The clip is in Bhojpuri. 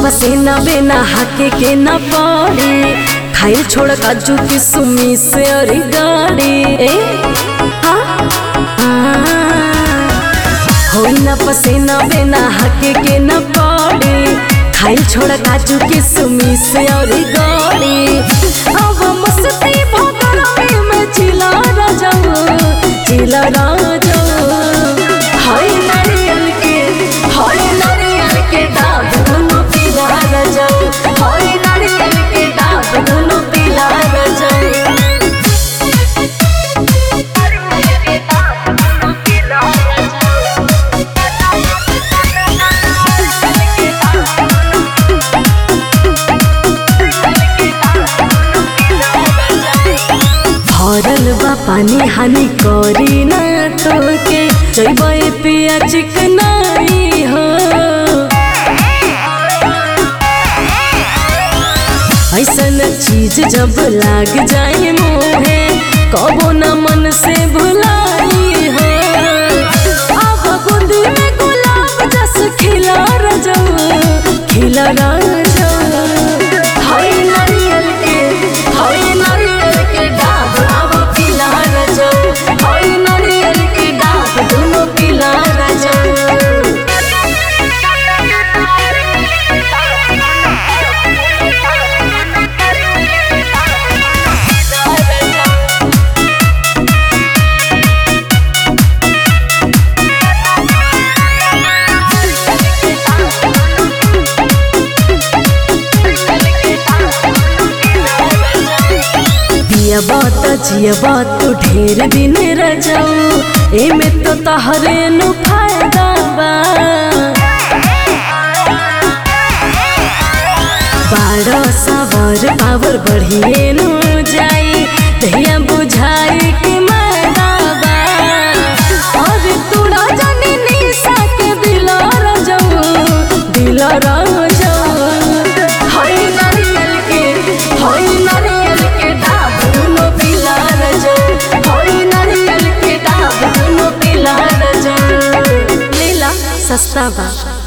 पसीना बिना हाके के न पड़ी खाइल छोड़ काजू की सुमी से अरे गाड़ी ए हाँ हाँ होई न पसीना बिना हाके के न पड़ी खाइल छोड़ काजू की सुमी से और गाड़ी अब मस्ती भगड़ाई में चिला राजाऊ चिला राजाऊ हाय नारियल के हाय नारियल के दाग दोनों पीला राजाऊ हाय नारियल के दाग दोनों पीला राजाऊ भरल बा पानी हानि करी ना तोके जैबे पिया चिकनाई हो ऐसन चीज जब लाग जाए मोहे कबो न मन से भुलाई हो अब गुंदी में गुलाब जस खिला रजऊ खिला रजऊ हाय नारियल के हाय नारियल के डाब अब पिला रजऊ हाय नारियल के डाब दोनों पिला रजऊ पिया बात जिया बात तो ढेर दिन रह जाऊ एमे तो तहरे नु फायदा बा बारह सवार पावर बढ़िए नु जाई दहिया बुझाई कि मैदा बा और तूड़ा जानी निशा के दिला रजऊ दिला रजऊ हाय नारियल के हाय नारियल के डाब दोनों पिला रजऊ हाय नारियल के डाब दोनों पिला रजऊ लीला सस्ता बा